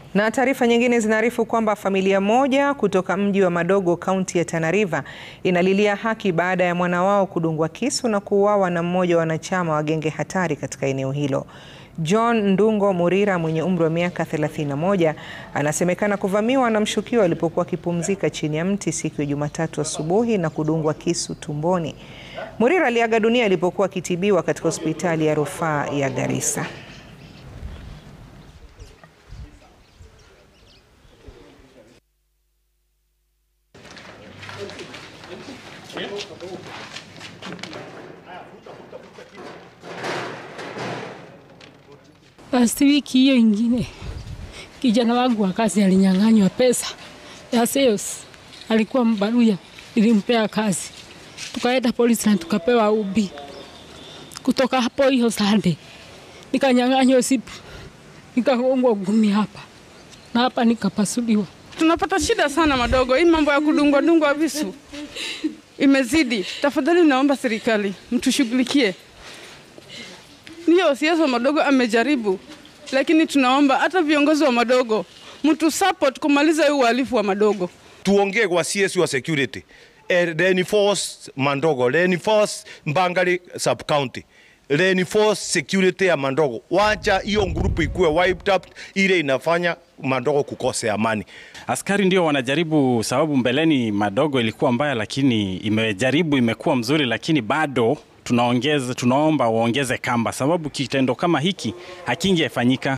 Na taarifa nyingine zinaarifu kwamba familia moja kutoka mji wa Madogo kaunti ya Tana River inalilia haki baada ya mwana wao kudungwa kisu na kuuawa na mmoja wa wanachama wa genge hatari katika eneo hilo. John Ndungo Murira mwenye umri wa miaka 31 anasemekana kuvamiwa na mshukiwa alipokuwa akipumzika chini ya mti siku ya Jumatatu asubuhi na kudungwa kisu tumboni. Murira aliaga dunia alipokuwa akitibiwa katika hospitali ya rufaa ya Garissa. Basi wiki hiyo ingine kijana wangu wa kazi alinyang'anywa pesa ya sales, alikuwa mbaruya, ilimpea kazi, tukaenda polisi na tukapewa ubi. Kutoka hapo hiyo Sunday nikanyang'anywa sipu, nikagongwa ngumi hapa na hapa nikapasuliwa. Tunapata shida sana Madogo, hii mambo ya kudungwa dungwa visu imezidi. Tafadhali naomba serikali mtushughulikie. Ndio siasa Madogo amejaribu, lakini tunaomba hata viongozi wa Madogo mtu support kumaliza hii uhalifu wa Madogo. tuongee kwa CS wa security eh, reinforce Mandogo, reinforce Mbangari sub county, reinforce security ya Mandogo. Wacha hiyo grupu ikuwe wiped out, ile inafanya Mandogo kukose amani. Askari ndio wanajaribu, sababu mbeleni Madogo ilikuwa mbaya, lakini imejaribu imekuwa mzuri, lakini bado tunaongeza, tunaomba waongeze kamba, sababu kitendo kama hiki hakingefanyika.